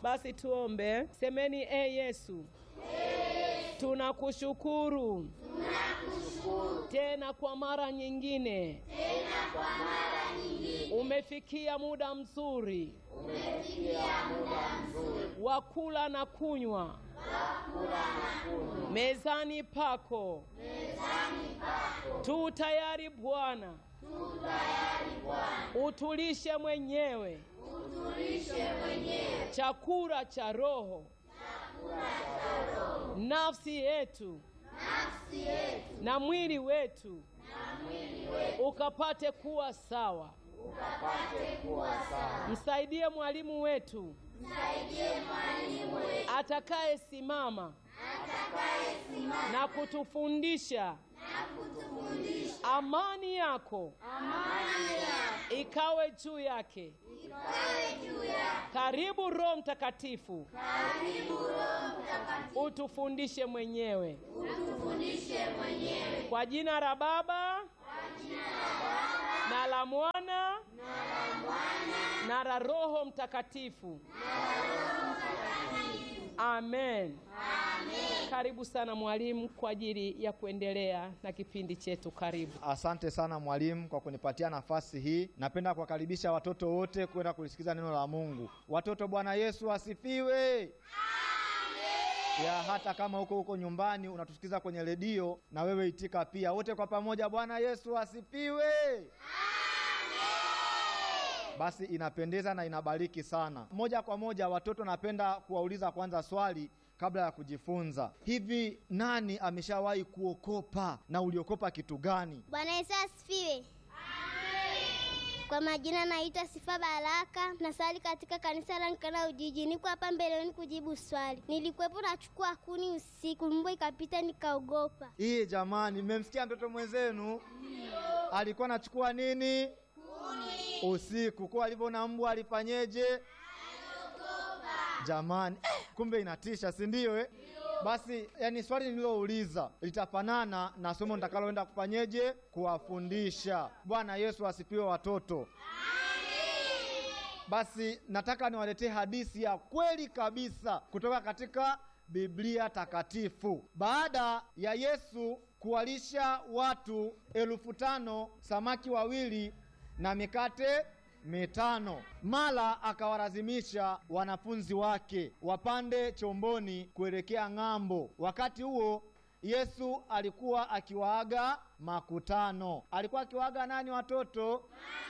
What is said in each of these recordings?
Basi tuombe. Semeni, e Yesu, tunakushukuru tena kwa mara nyingine, umefikia muda mzuri wa kula na kunywa mezani pako. Tu tayari Bwana, utulishe mwenyewe chakula cha roho, nafsi yetu na mwili wetu ukapate kuwa sawa. Msaidie mwalimu wetu atakaye simama na kutufundisha amani yako ikawe juu yake. Karibu Roho Mtakatifu, utufundishe mwenyewe kwa jina la Baba na la Mwana na la Roho Mtakatifu. Amen. Karibu sana mwalimu kwa ajili ya kuendelea na kipindi chetu. Karibu. Asante sana mwalimu kwa kunipatia nafasi hii. Napenda kuwakaribisha watoto wote kwenda kulisikiza neno la Mungu. Watoto, Bwana Yesu asifiwe. Ya hata kama huko huko nyumbani unatusikiza kwenye redio, na wewe itika pia, wote kwa pamoja, Bwana Yesu asifiwe. Basi inapendeza na inabariki sana. Moja kwa moja, watoto, napenda kuwauliza kwanza swali kabla ya kujifunza. Hivi, nani ameshawahi kuokopa na uliokopa kitu gani? Bwana Yesu asifiwe. Kwa majina naitwa Sifa Baraka, nasali katika kanisa la Nkana Ujiji. Niko hapa mbeleni kujibu swali. Nilikuwepo nachukua kuni usiku, mbwa ikapita nikaogopa. Hii jamani, mmemsikia mtoto mwenzenu alikuwa anachukua nini usiku? Kwa alivyoona mbwa alifanyeje? Jamani, eh, kumbe inatisha, si ndio? Eh, basi yani swali nililouliza litafanana na somo nitakaloenda kufanyeje kuwafundisha. Bwana Yesu asifiwe, watoto. Basi nataka niwaletee hadithi ya kweli kabisa kutoka katika Biblia takatifu. Baada ya Yesu kuwalisha watu elfu tano samaki wawili na mikate mitano, mara akawalazimisha wanafunzi wake wapande chomboni kuelekea ng'ambo. Wakati huo Yesu alikuwa akiwaaga makutano. Alikuwa akiwaaga nani watoto?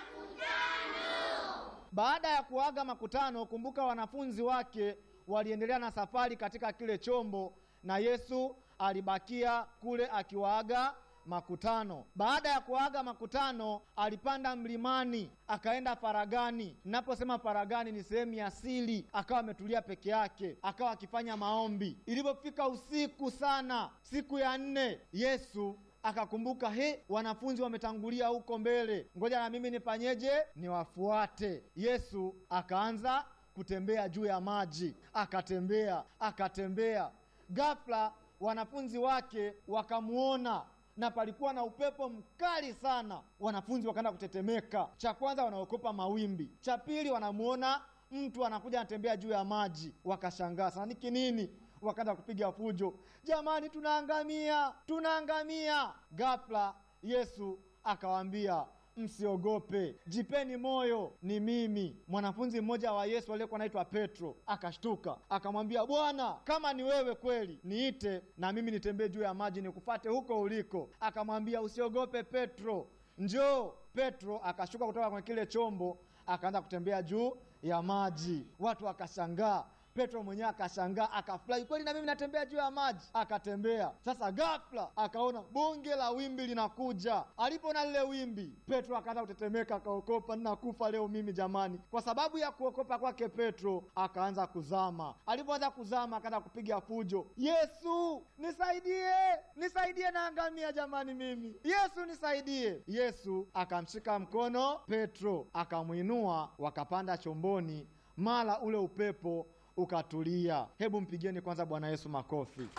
Baada ya kuaga makutano, kumbuka wanafunzi wake waliendelea na safari katika kile chombo na Yesu alibakia kule akiwaaga makutano. Baada ya kuaga makutano, alipanda mlimani akaenda faragani. Ninaposema faragani, ni sehemu ya siri, akawa ametulia peke yake, akawa akifanya maombi. Ilipofika usiku sana, siku ya nne, Yesu akakumbuka, he, wanafunzi wametangulia huko mbele, ngoja na mimi nifanyeje? Niwafuate. Yesu akaanza kutembea juu ya maji, akatembea akatembea. Ghafla wanafunzi wake wakamuona na palikuwa na upepo mkali sana. Wanafunzi wakaanza kutetemeka. Cha kwanza wanaokopa mawimbi, cha pili wanamuona mtu anakuja anatembea juu ya maji, wakashangaa sana, niki nini? Wakaanza kupiga fujo, jamani, tunaangamia, tunaangamia. Ghafla Yesu akawaambia Msiogope, jipeni moyo, ni mimi. Mwanafunzi mmoja wa Yesu aliyekuwa anaitwa Petro akashtuka, akamwambia Bwana, kama ni wewe kweli, niite na mimi nitembee juu ya maji nikufate huko uliko. Akamwambia usiogope Petro, njoo. Petro akashuka kutoka kwenye kile chombo, akaanza kutembea juu ya maji. Watu wakashangaa. Petro mwenyewe akashangaa, akafurahi, kweli na mimi natembea juu ya maji. Akatembea sasa, ghafla akaona bonge la wimbi linakuja. Alipoona lile wimbi, Petro akaanza kutetemeka, akaokopa, ninakufa leo mimi jamani. Kwa sababu ya kuokopa kwake, Petro akaanza kuzama. Alipoanza kuzama, akaanza kupiga fujo, Yesu nisaidie, nisaidie, naangamia jamani mimi, Yesu nisaidie. Yesu akamshika mkono Petro, akamwinua, wakapanda chomboni, mara ule upepo ukatulia. Hebu mpigieni kwanza Bwana Yesu makofi.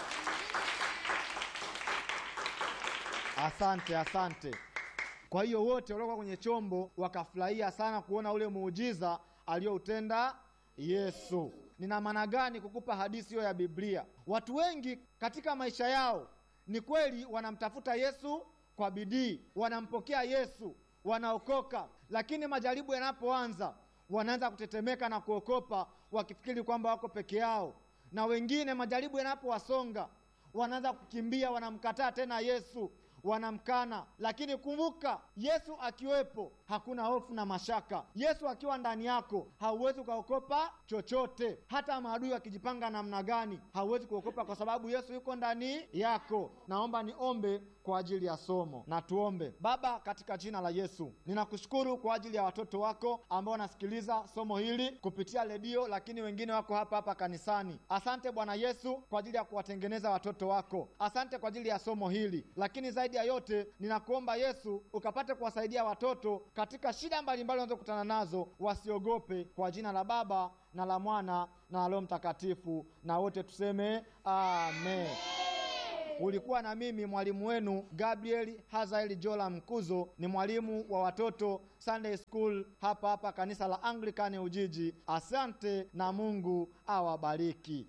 Asante, asante. Kwa hiyo wote waliokuwa kwenye chombo wakafurahia sana kuona ule muujiza aliyoutenda Yesu. nina maana gani kukupa hadithi hiyo ya Biblia. Watu wengi katika maisha yao ni kweli wanamtafuta Yesu kwa bidii, wanampokea Yesu, wanaokoka, lakini majaribu yanapoanza wanaanza kutetemeka na kuokopa, wakifikiri kwamba wako peke yao, na wengine majaribu yanapowasonga wanaanza kukimbia, wanamkataa tena Yesu, wanamkana. Lakini kumbuka, Yesu akiwepo hakuna hofu na mashaka. Yesu akiwa ndani yako hauwezi ukaokopa chochote. Hata maadui wakijipanga namna gani, hauwezi kuokopa kwa sababu Yesu yuko ndani yako. Naomba niombe kwa ajili ya somo na tuombe. Baba, katika jina la Yesu, ninakushukuru kwa ajili ya watoto wako ambao wanasikiliza somo hili kupitia redio, lakini wengine wako hapa hapa kanisani. Asante Bwana Yesu kwa ajili ya kuwatengeneza watoto wako. Asante kwa ajili ya somo hili, lakini zaidi ya yote ninakuomba Yesu ukapate kuwasaidia watoto katika shida mbalimbali wanazokutana nazo, wasiogope. Kwa jina la Baba na la Mwana na la Roho Mtakatifu, na wote tuseme amen. Ulikuwa na mimi mwalimu wenu Gabriel Hazaeli Jola Mkuzo, ni mwalimu wa watoto Sunday School hapa hapa kanisa la Anglikani Ujiji. Asante na Mungu awabariki.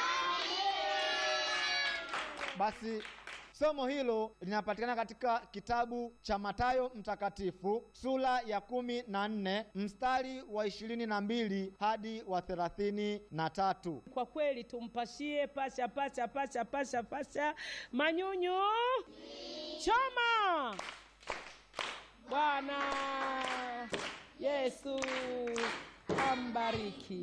Basi somo hilo linapatikana katika kitabu cha Mathayo Mtakatifu sura ya kumi na nne mstari wa ishirini na mbili hadi wa thelathini na tatu. Kwa kweli tumpashie pasha pasha pasha pasha pasha manyunyu choma. Bwana Yesu ambariki.